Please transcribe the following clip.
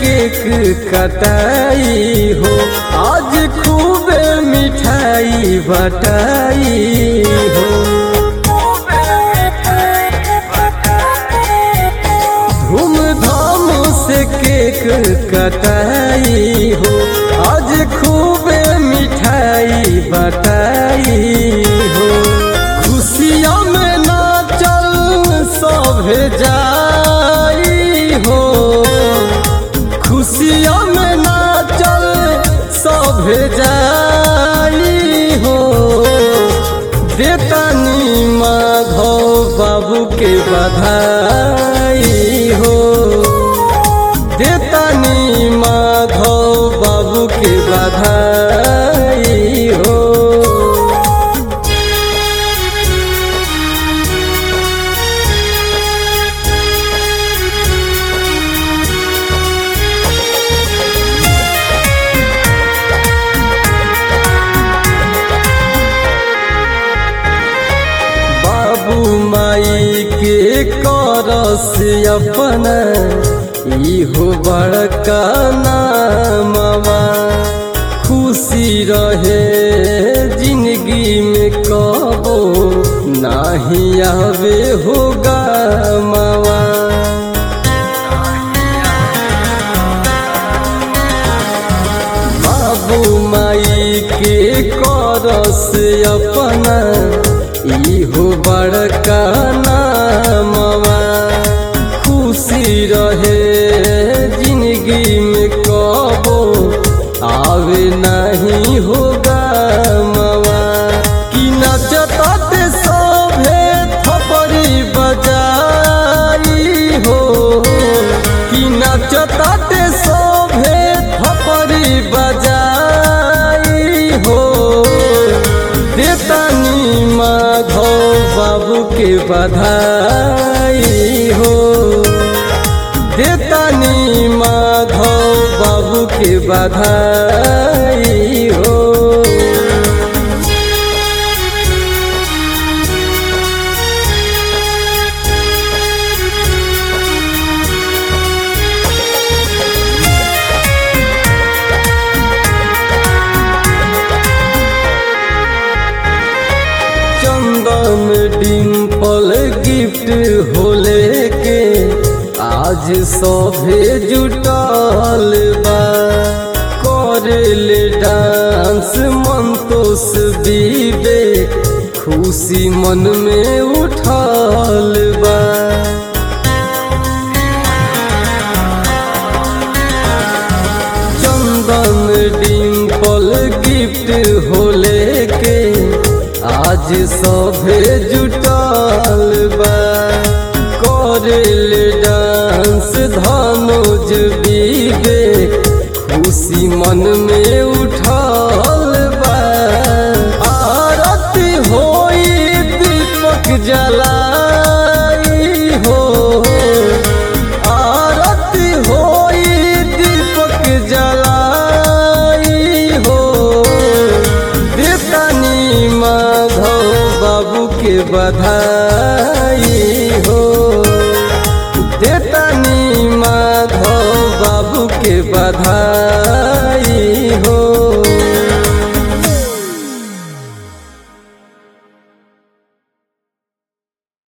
cake कटाई हो आज खूबे मिठाई बटाई हो धूमधाम से केक कटाई हो आज खूबे मिठाई बटाई हो खुशियों में नाचल सब जाई हो खुशियों में नाचल सब जाई हो देतानी माधव बाबू के बधाई हो देतानी माधव बाबू के बधाई हो बाबू माई के करस अपना इहो बड़का नामवा खुशी रहे जिंदगी में कबो नाही आवे होगा मावा बाबू माई के करस अपना इहो बड़का नामवा खुशी रहे जिंदगी में कबो आवे नहीं होगा मवा कि नचताते सभे थपड़ी बजाई हो कि नचताते सभे थपड़ी बजाई हो देतानी माधव बाबू के बधाई हो देतानी माधव बाबू के बधाई हो चंदन डिम्पल गिफ्ट होले के आज सभे जुटल बा करेले डांस मंतोष बीबे खुशी मन में उठल बा चंदन डिम्पल गिफ्ट होले के आज सभे जुटल बा करेल डांस धनुज बीबे खुशी मन में उठल बा आरती होई दीपक जलाई हो आरती होई दीपक जलाई हो देतानी माधव बाबू के बधाई हो देतानी माधव बाबू के बधाई